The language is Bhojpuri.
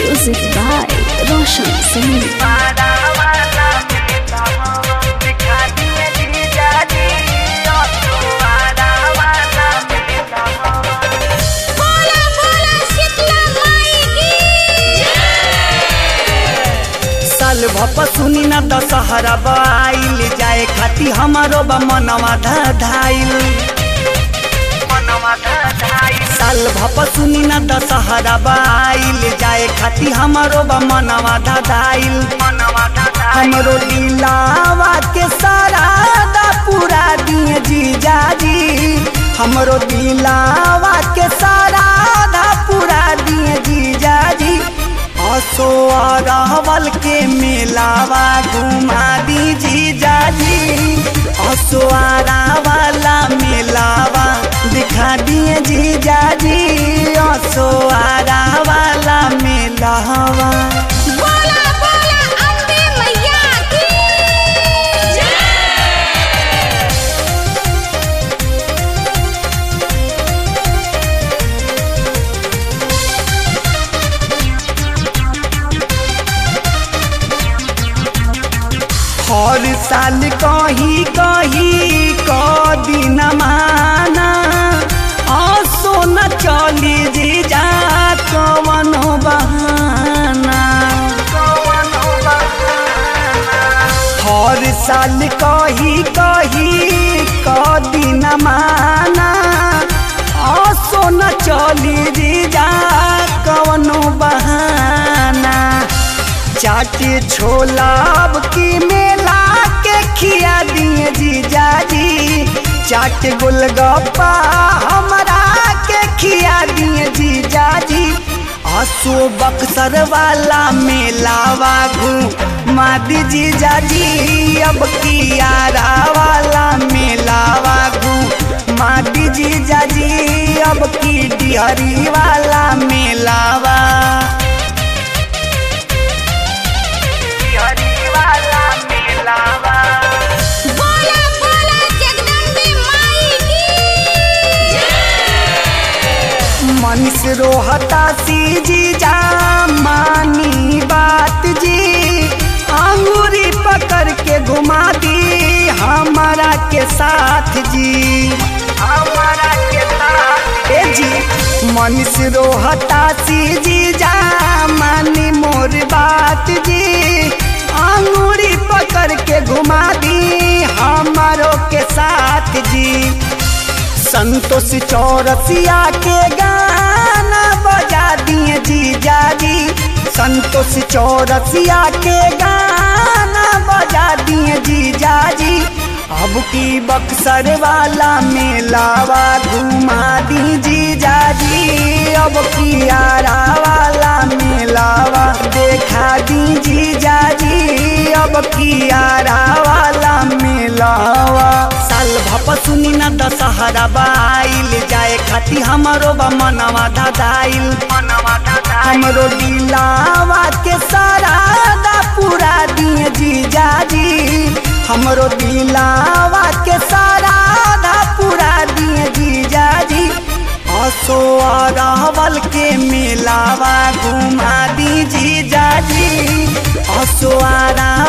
Music by Roshan Singh. बोला बोला शीतला माई की साल भप सुनी न दशहरा बाइल जाए खाती हमारो बा मनवा धाइल साल भप सुनी न दशहरा बाइल जाए खाती हमारो बा मनवा धाइल हमरो दिलावा के सारा दा पूरा दिए जीजा जी हमरो दिलावा के सारा दा पूरा दिए जीजा जी असो अरवल के मेलावा घुमा दी जीजा जी असो वाला मेलावा दिखा दिए जीजा जी असो वाला मेलावा बोला बोला अम्बे मैया की हर साल कही कही क दिन माना असो न चली जी जा कवन बहाना हर साल कही कही क दिन माना असो न चली जी जा कवनो बहाना चाटे छोला अब की मेला के खिया दिए जीजा जी चाट गोलगप्पा हमरा के खिया दिए जीजा जी आसो बक्सर वाला मेलावा घुमा दी जीजा जी अब कियारा वाला मेलावा घुमा दी जीजा जी अब की डिहरी वाला मेलावा बोला बोला जगदम्बे माई की मनीष रोहता सी जी जा मानी बात जी अंगूरी पकड़ के घुमा दी हमारा के साथ जी हमारा के साथ ए जी मनीष रोहता सी जी जा मानी मोर बात जी अंगूरी पकड़ के घुमा दी हमारो के साथ जी संतोष चौरसिया के गाना बजा दिए जीजा जी संतोष चौरसिया के गाना बजा दिए जीजा जी अब की बक्सर वाला मेलावा घुमा दी जीजा जी अब की आरा वाला मेलावा देखा दी जीजा जी अब की आरा वाला मेलावा साल भप सुनी न दशहरा बाइल जाए खाती हमारो बा मनवा धाइल हमरो दिलावा के सारा दा पूरा दिए जीजा जी हमरो दिलावा के सारा दा पूरा दिए जीजा जी असो अरवल के मेलावा घुमा दी जीजा जी असो आरा